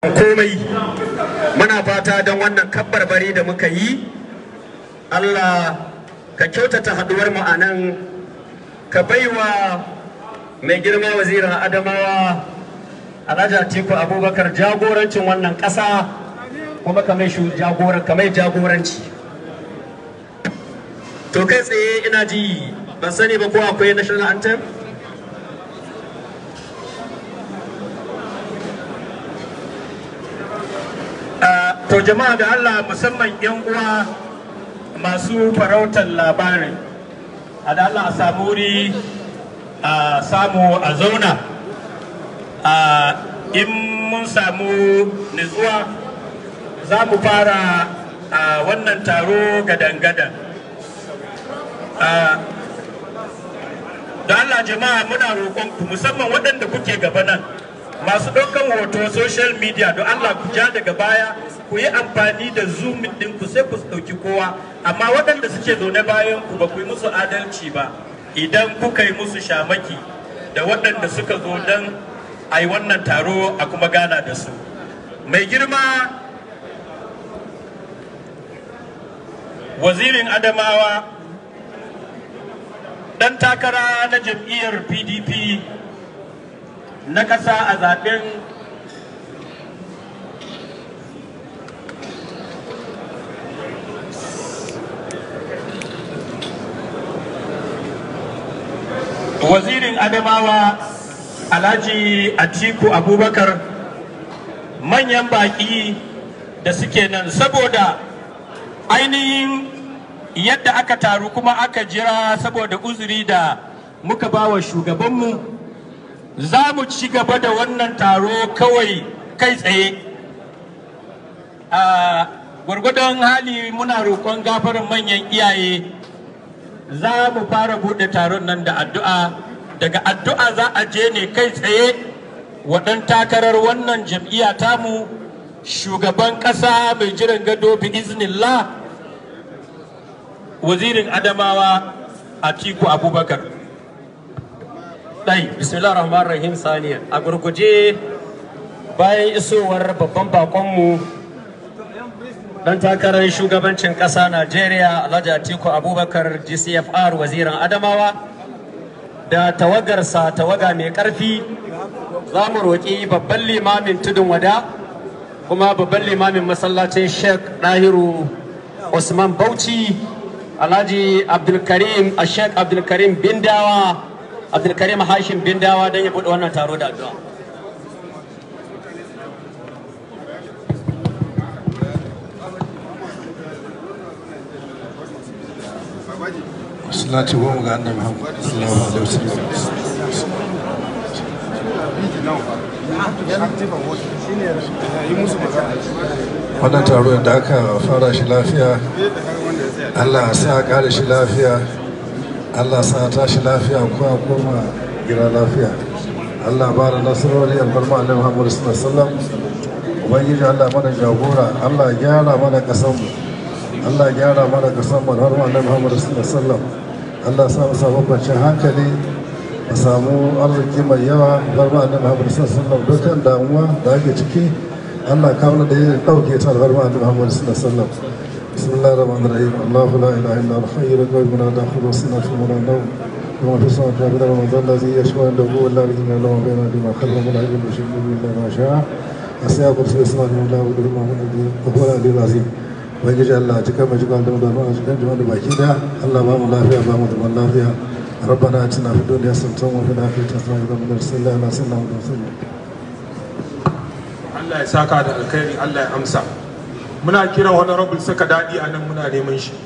komai muna fata don wannan kabbarbari da muka yi Allah ka kyautata haduwar mu a nan ka baiwa mai girma wazirin adamawa alhaji atiku abubakar jagorancin wannan ƙasa kuma ka mai jagoranci to kai tsaye ina ji ban sani ba ko akwai national anthem to jama'a da Allah musamman yan uwa masu farautar labarin a da Allah a samu wuri a samu a zauna a in mun samu nutsuwa za mu fara a wannan taro gadan-gadan da Allah jama'a muna roƙonku musamman waɗanda kuke gaba nan masu ɗaukan hoto social media don Allah ku ja daga baya ku yi amfani da zoom ɗin ku sai ku ɗauki kowa amma waɗanda suke zaune bayan ku ba ku yi musu adalci ba idan kuka yi musu shamaki da waɗanda suka zo don a yi wannan taro a kuma gana da su mai girma wazirin adamawa ɗan takara na jam'iyyar pdp na ƙasa a zaɓen wazirin adamawa alhaji atiku abubakar manyan baƙi da suke nan saboda ainihin yadda aka taru kuma aka jira saboda uzuri da muka ba wa shugabanmu za mu ci gaba da wannan taro kawai kai tsaye a gwargwadon hali muna roƙon gafarin manyan iyaye za mu fara buɗe taron nan da addu'a daga addu'a za a je ne kai tsaye waɗan takarar wannan jam'iyya tamu shugaban ƙasa mai jiran gado bi iznillah wazirin adamawa atiku abubakar ɗai bismillah rahman rahim saniya a gurguje bayan isowar babban bakonmu dan takarar shugabancin ƙasa najeriya alhaji atiku abubakar gcfr waziran adamawa da tawagarsa tawaga mai ƙarfi za mu roƙi babban limamin tudun wada kuma babban limamin masallacin sheikh ɗahiru usman bauchi alhaji abdulkarim a sheikh abdulkarim bindawa abdulkarim hashim bindawa don ya buɗe wannan taro da addu'a salati goma ga annabi Muhammad sallallahu alaihi wasallam wannan taro da aka fara shi lafiya Allah sa a kare shi lafiya Allah sa ta shi lafiya ko a koma gida lafiya Allah ba da nasarori albarma annabi Muhammad sallallahu alaihi wasallam ubangiji Allah mana jagora Allah gyara mana kasanmu Allah gyara mana kasanmu har annabi Muhammad sallallahu alaihi wasallam Allah sa mu samu kwanciyar hankali a samu arziki mai yawa bar ma annabi Muhammad sallallahu alaihi wasallam dukkan damuwa da ake ciki Allah kawo da yin dauke ta bar ma annabi Muhammad sallallahu alaihi wasallam bismillahir rahmanir rahim Allah la ilaha illa huwa hayyul qayyum la ta'khudhuhu sinatun wa la nawm وما في السماء والأرض ومن ذا الذي يشفع عنده إلا بإذنه له بين أيديهم خلفهم ولا يجد شيء إلا ما شاء أسيا كرسي السماء والأرض ولا وهو العلي العظيم ubangiji Allah cika mai cika da mu a cikin jama'a da baki da Allah ba mu lafiya ba mu zaman lafiya ربنا اتنا في الدنيا حسنه وفي الاخره حسنه وقنا عذاب النار صلى الله عليه وسلم Allah ya saka da alkhairi Allah ya amsa muna kira honorable saka daɗi a nan muna neman shi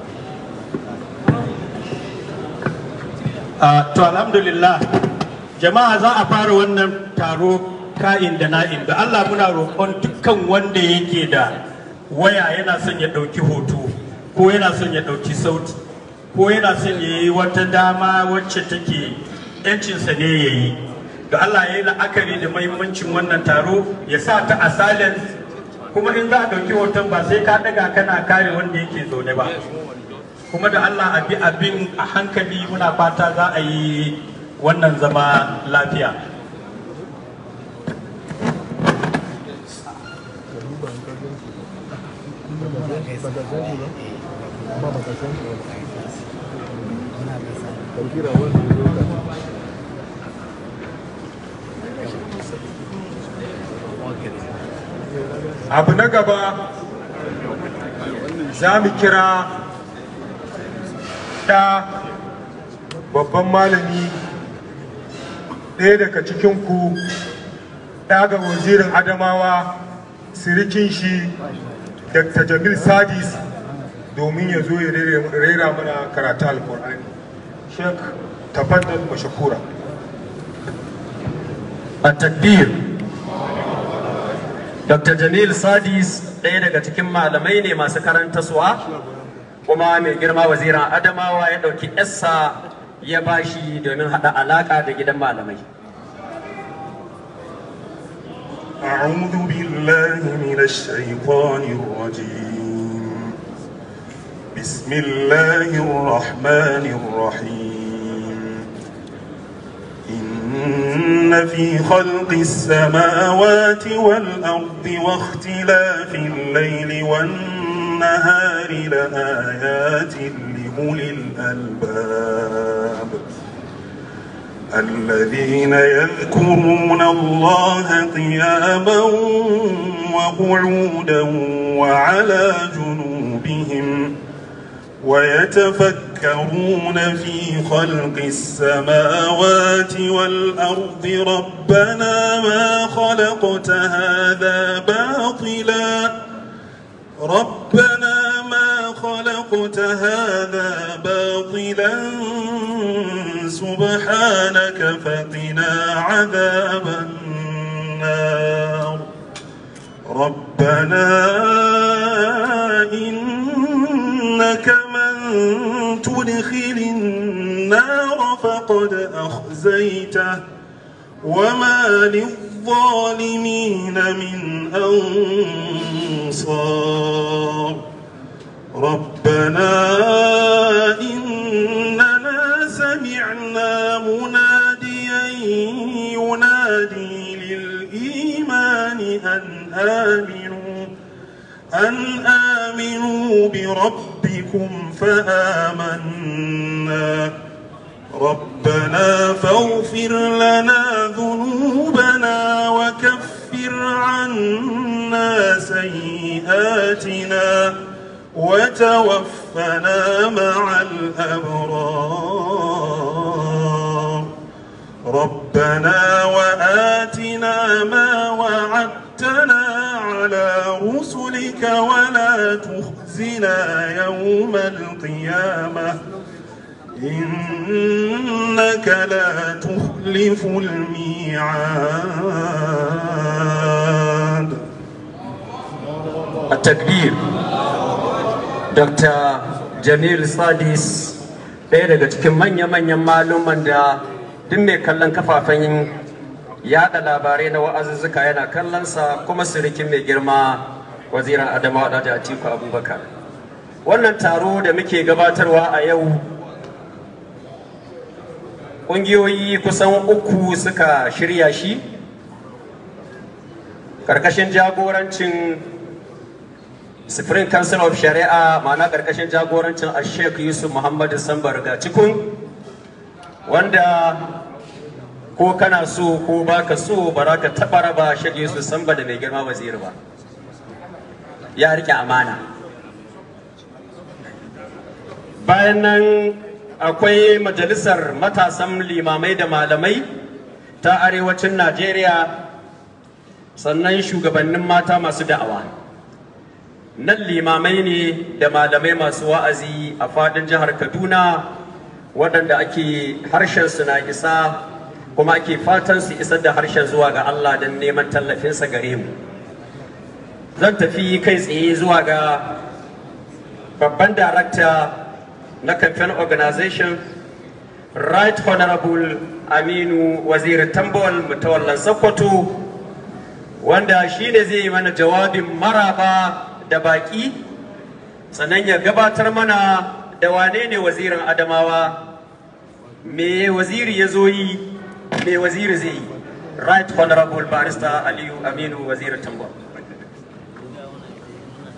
to alhamdulillah jama'a za a fara wannan taro ka'in da na'in da Allah muna roƙon dukkan wanda yake da waya yana son ya ɗauki hoto ko yana son ya ɗauki sauti ko yana son ya yi wata dama wacce take yancinsa ne ya yi da Allah ya yi la'akari da mahimmancin wannan taro ya sa ta a silence kuma in za a ɗauki hoton ba sai ka ɗaga kana kare wanda yake zaune ba kuma da Allah a bi abin a hankali muna fata za a yi wannan zama lafiya abu na gaba za mu kira ɗa babban malami ɗaya daga cikinku ɗa ga wazirin adamawa sirikin shi dr jamil sadis domin ya zo ya rera mana karatu alkur'ani shek tafaddal mashakura التكبير Dr. Jamil Sadis ɗaya daga cikin malamai ne masu karantaswa kuma mai girma waziran Adamawa ya ɗauki yassa ya bashi domin haɗa alaƙa da gidan malamai. أعوذ بالله من الشيطان الرجيم بسم الله الرحمن الرحيم إن في خلق السماوات والأرض واختلاف الليل والنهار لآيات لأولي الألباب الذين يذكرون الله قياما وقعودا وعلى جنوبهم ويتفكرون في خلق السماوات والأرض ربنا ما خلقت هذا باطلا ربنا ما خلقت هذا باطلا سبحانك فقنا عذاب النار ربنا إنك من تدخل النار فقد أخزيته وما للظالمين من أنصار ربنا إننا سمعنا مناديا ينادي للإيمان أن آمنوا أن آمنوا بربكم فآمنا ربنا فاغفر لنا ذنوبنا وكفر عنا سيئاتنا وتوفنا مع الأبرار ربنا وآتنا ما وعدتنا على رسلك ولا تخزنا يوم القيامة إنك لا تخلف الميعاد التكبير Dr. Jamil Sadis ɗaya daga cikin manya-manyan maluman da duk mai kallon kafafen yada labarai na wa'azuzzuka yana kallonsa kuma sirikin mai girma waziran Adamawa da Atiku Abubakar. Wannan taro da muke gabatarwa a yau ƙungiyoyi kusan uku suka shirya shi ƙarƙashin jagorancin Supreme Council of Shari'a ma'ana ƙarƙashin jagorancin Sheikh Yusuf Muhammadu Sambar ga cikun wanda ko kana so ko baka so ba za ka taɓa raba Sheikh Yusuf Samba da mai girma waziri ba ya rike amana bayan nan akwai majalisar matasan limamai da malamai ta arewacin Najeriya sannan shugabannin mata masu da'awa. nan limamai ne da malamai masu wa'azi a fadin jihar kaduna waɗanda ake harshen su na isa kuma ake fatan su isar da harshen zuwa ga allah don neman tallafinsa gare mu zan tafi kai tsaye zuwa ga babban darakta na campaign organization right honorable aminu waziri tambol mutawallan sokoto wanda shi ne zai yi mana jawabin maraba da baki sannan ya gabatar mana da wane ne wazirin adamawa me waziri ya zo yi me waziri zai yi right honorable barista aliyu aminu waziri tambol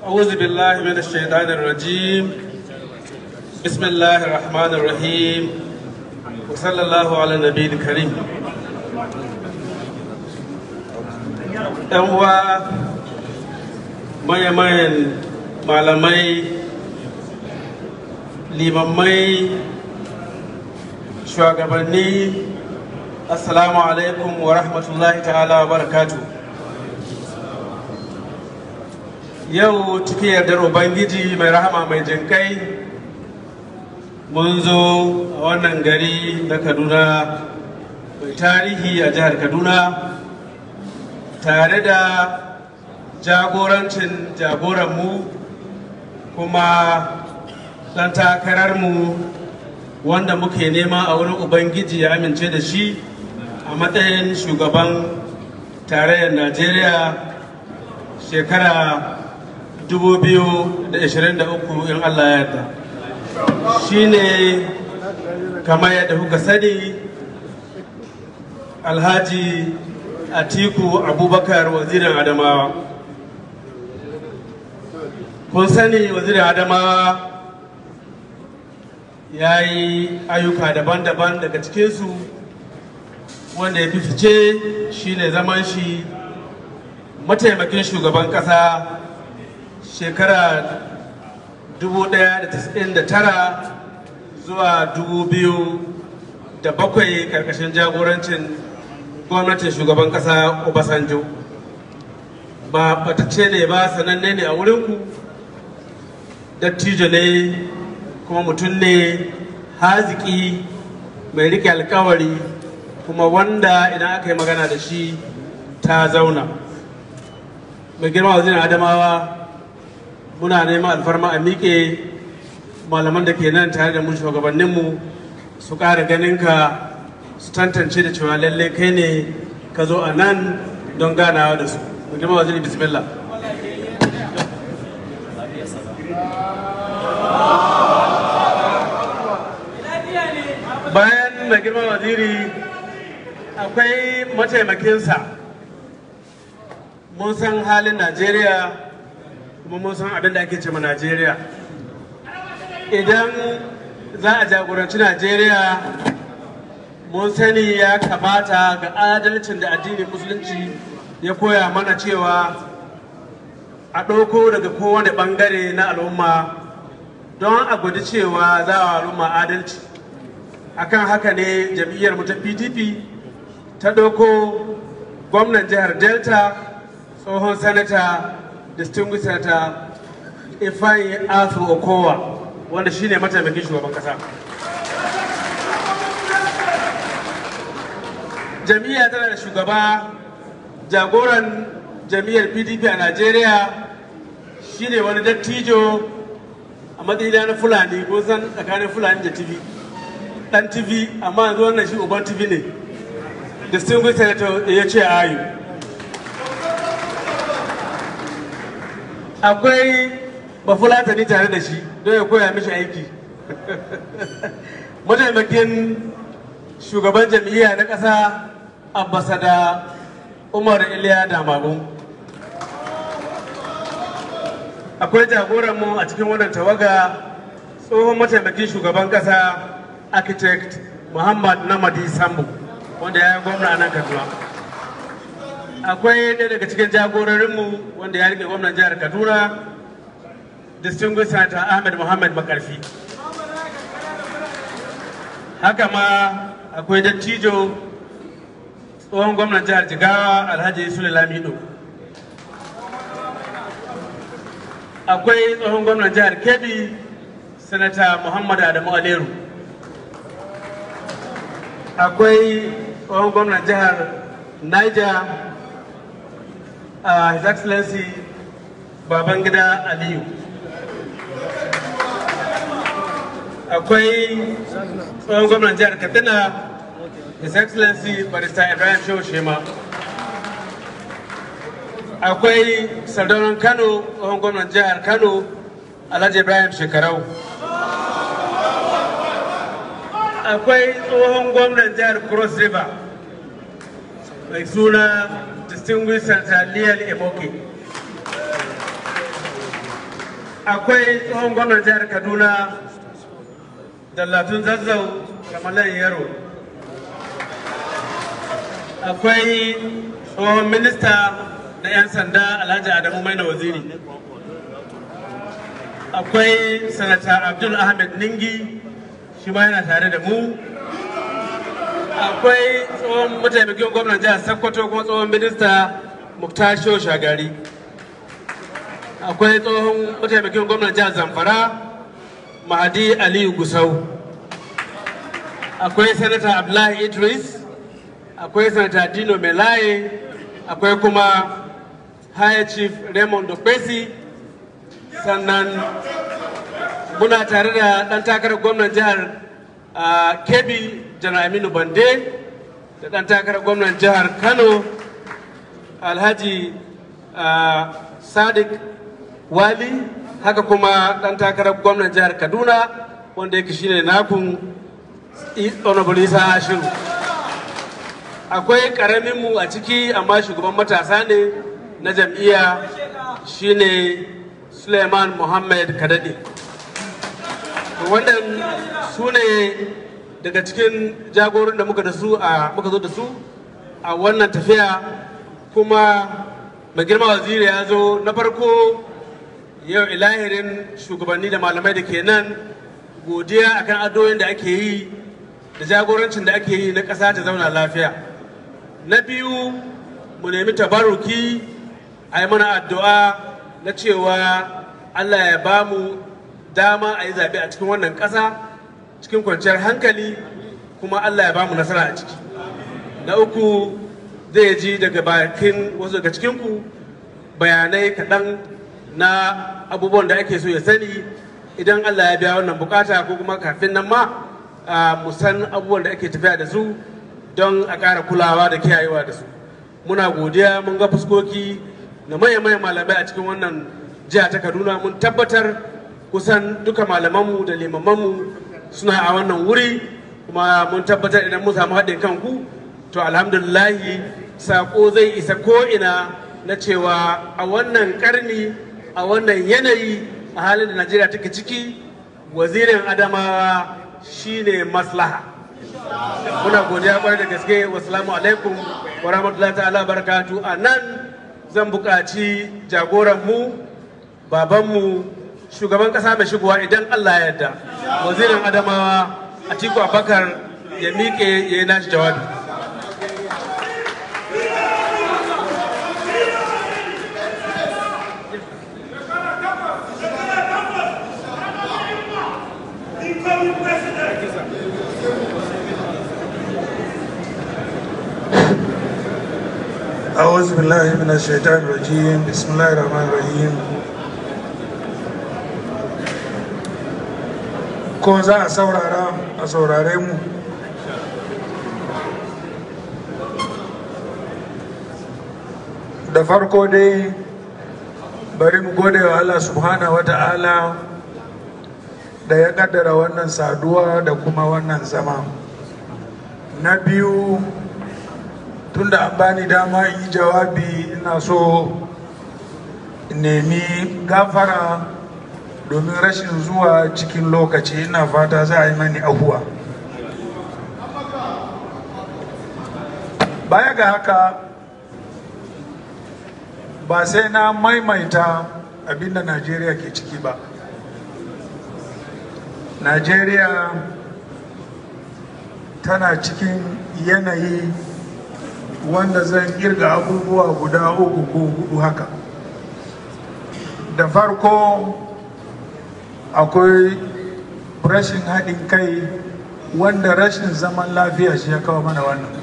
أعوذ بالله من الشيطان الرجيم بسم الله الرحمن الرحيم وصلى الله على النبي الكريم ‘yan uwa mayan malamai limammai shugabanni assalamu alaikum wa rahmatullahi ta'ala wa barakatu yau cikin yardar ubangiji mai rahama mai jinkai mun zo a wannan gari na kaduna mai tarihi a jihar kaduna tare da jagorancin jagoranmu kuma ɗan takararmu wanda muke nema a wurin ubangiji ya amince da shi a matsayin shugaban tarayyar najeriya shekara 2023 in allah ya yarda shi ne kamar yadda kuka sani alhaji atiku abubakar wazirin adamawa kun sani wazirin adamawa ya yi ayyuka daban-daban daga cikinsu wanda ya fi fice shine zaman shi mataimakin shugaban kasa shekara 1999 zuwa 2007 karkashin jagorancin gwamnatin shugaban kasa obasanjo ba batacce ne ba sananne ne a wurinku dattijo ne kuma mutum ne haziki mai rike alkawari kuma wanda idan aka yi magana da shi ta zauna mai girma wazirin adamawa muna neman alfarma a miƙe malaman da ke nan tare da mun shugabanninmu su ƙara ganinka su tantance da cewa lallai kai ne ka zo a nan don ganawa da su mai girma wazirin bismillah bayan mai girma waziri akwai mataimakinsa mun san halin najeriya kuma mun san abin da ake ce ma najeriya idan za a jagoranci najeriya mun sani ya kamata ga adalcin da addinin musulunci ya koya mana cewa a ɗauko daga kowane ɓangare na al'umma don a guji cewa za a al'umma adalci akan haka ne jam'iyyar mu ta pdp ta ɗauko gwamnan jihar delta tsohon sanata distinguished senator ifeanyi asu okowa wanda shine mataimakin shugaban kasa jam'iyya tana da shugaba jagoran jam'iyyar pdp a najeriya shine wani dattijo a matsayin na fulani ko san tsakanin fulani da tv dan tv amma yanzu wannan shi uban tv ne distinguished senator ya ce ayu akwai bafulatani tare da shi don ya koya mishi aiki mataimakin shugaban jam'iyya na ƙasa ambasada umar iliya damagun akwai jagoranmu a cikin wannan tawaga tsohon mataimakin shugaban ƙasa architect muhammad namadi sambu wanda ya yi gwamna a nan kaduna akwai ɗaya daga cikin jagororinmu wanda ya rike gwamnan jihar kaduna distinguished senator ahmed muhammad makarfi haka ma akwai dattijo tsohon gwamnan jihar jigawa alhaji sule lamido akwai tsohon gwamnan jihar kebbi sanata muhammad adamu aleru akwai tsohon gwamnan jihar niger uh, his excellency babangida aliyu akwai tsohon gwamnan jihar katsina his excellency barista ibrahim shehu shema akwai sardaunan kano tsohon gwamnan jihar kano alhaji ibrahim shekarau akwai tsohon gwamnan jihar cross river mai suna distinguished senator liyal emoke akwai tsohon gwamnan jihar kaduna dallatun zazzau kamalan yaro akwai tsohon minista na 'yan sanda alhaji adamu maina waziri akwai sanata abdul ahmed ningi shi ma yana tare da mu akwai tsohon mataimakin gwamnan jihar sokoto kuma tsohon minista muktasho shagari akwai tsohon mataimakin gwamnan jihar zamfara mahadi aliyu gusau akwai sanata abdullahi idris akwai sanata dino melaye akwai kuma high chief raymond dokbesi sannan muna tare da ɗan takarar gwamnan jihar kebbi janar aminu bande da ɗan takarar gwamnan jihar kano alhaji sadiq wali haka kuma ɗan takarar gwamnan jihar kaduna wanda yake shine nakun honorable isa ashiru akwai ƙaramin mu a ciki amma shugaban matasa ne na jam'iyya shine suleiman muhammad kadade wannan su ne daga cikin jagorin da muka da su a muka zo da su a wannan tafiya kuma mai girma waziri ya zo na farko yau ilahirin shugabanni da malamai da ke nan godiya akan addu'o'in da ake yi da jagorancin da ake yi na ƙasa ta zauna lafiya na biyu mu nemi tabaruki a yi mana addu'a na cewa allah ya ba mu dama a yi zaɓe a cikin wannan ƙasa cikin kwanciyar hankali kuma allah ya ba mu nasara a ciki na uku zai ji daga bakin wasu daga cikinku bayanai kaɗan na abubuwan da ake so ya sani idan Allah ya biya wannan bukata ko kuma kafin nan ma mu san abubuwan da ake tafiya da su don a ƙara kulawa da kiyayewa da su muna godiya mun ga fuskoki na manya-manyan malamai a cikin wannan jiha ta kaduna mun tabbatar kusan duka malamanmu da limamanmu suna a wannan wuri kuma mun tabbatar idan mun samu haɗin kanku to alhamdulillahi sako zai isa ko'ina na cewa a wannan karni a wannan yanayi a halin da najeriya take ciki wazirin adamawa shine maslaha muna godiya kwarai da gaske wasalamu alaikum wa rahmatullahi ta'ala barakatu a nan zan buƙaci jagoranmu babanmu shugaban ƙasa mai shigowa idan allah ya yarda wazirin adamawa atiku abakar ya miƙe ya yi nashi jawabi أعوذ بالله من الشيطان الرجيم بسم الله الرحمن الرحيم ko za a saurara a saurare mu da farko dai bari mu gode wa Allah subhanahu wa ta'ala da ya kaddara wannan saduwa da kuma wannan zama na biyu tunda an bani dama in yi jawabi ina so nemi gafara domin rashin zuwa cikin lokaci ina fata za a yi mani ahuwa baya ga haka ba sai na maimaita abinda najeriya ke ciki ba najeriya tana cikin yanayi wanda zan kirga abubuwa guda uku ko hudu haka da farko akwai rashin haɗin kai wanda rashin zaman lafiya shi ya kawo mana wannan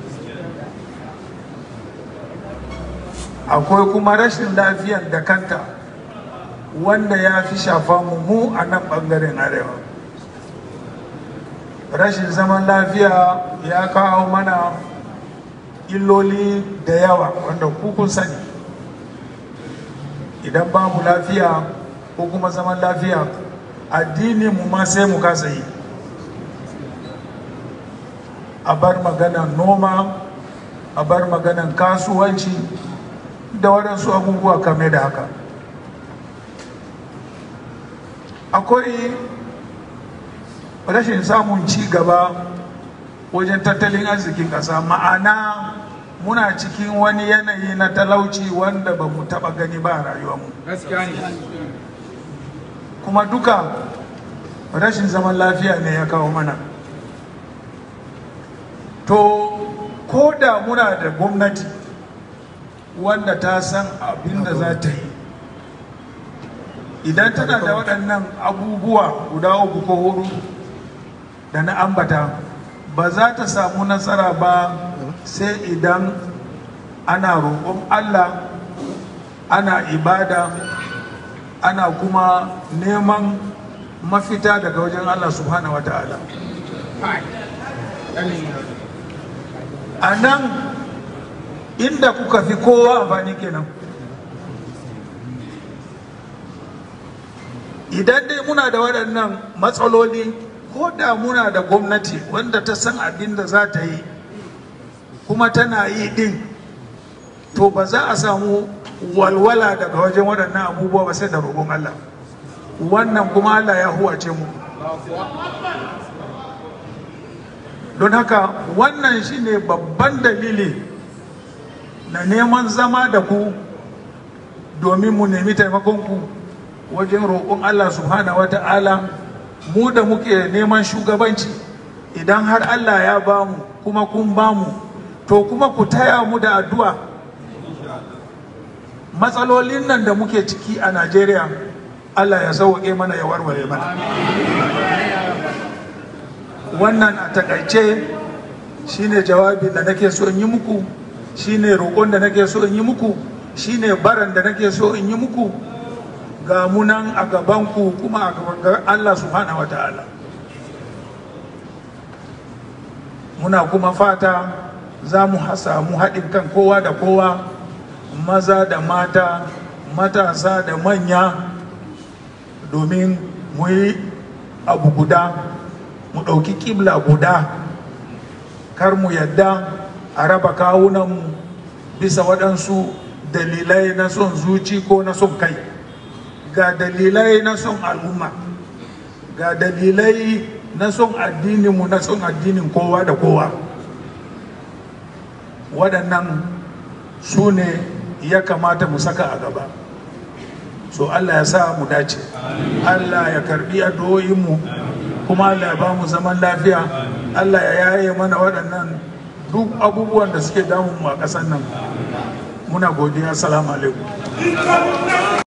akwai kuma rashin lafiyar da kanta wanda ya fi shafa mu mu a nan ɓangaren arewa rashin zaman lafiya ya kawo mana illoli da yawa wanda kun sani idan babu lafiya ko kuma zaman lafiya addini mu ma sai mu kasa yi a bar maganan noma a bar maganan kasuwanci da waɗansu abubuwa kame da haka akwai rashin samun ci gaba wajen tattalin arzikin ƙasa ma'ana muna cikin wani yanayi na talauci wanda ba mu taɓa gani ba a rayuwarmu kuma duka rashin zaman lafiya ne ya kawo mana to ko da muna da gwamnati wanda ta san abin da za ta yi idan tana da waɗannan abubuwa guda uku ko hudu da na ambata ba za ta samu nasara ba sai idan ana roƙon allah ana ibada ana kuma neman mafita daga wajen allah subhanahu wa ta'ala a nan inda kuka fi kowa amfani kenan idan dai muna da waɗannan matsaloli ko da muna da gwamnati wanda ta san abin da za ta yi kuma tana yi ɗin to ba za a samu walwala daga wajen waɗannan abubuwa ba sai da roƙon Allah wannan kuma Allah ya huwace mu don haka wannan shine babban dalili na neman zama da ku domin mu nemi taimakonku wajen roƙon Allah subhanahu wa ta'ala mu da muke neman shugabanci idan har Allah ya ba mu kuma kun ba mu to kuma ku taya mu da addu'a matsalolin nan da muke ciki a Najeriya Allah ya sauƙe mana ya warware mana wannan a takaice shine jawabin da nake so in yi muku shine roƙon da nake so in yi muku shine baran da nake so in yi muku ga munan a gabanku kuma a gaban Allah subhanahu wa ta'ala muna kuma fata za mu samu haɗin kan kowa da kowa maza da mata matasa da manya domin mu yi abu guda mu ɗauki ƙibla guda kar mu yadda a raba kawunanmu bisa waɗansu dalilai na son zuci ko na son kai ga dalilai na son al'umma ga dalilai na son addininmu na son addinin kowa da kowa waɗannan su ne ya kamata mu saka a gaba so allah ya sa mu dace allah ya karbi addu'o'inmu kuma allah ya ba mu zaman lafiya allah ya yaye mana waɗannan duk abubuwan da suke damun mu a ƙasar nan muna godiya salamu alaikum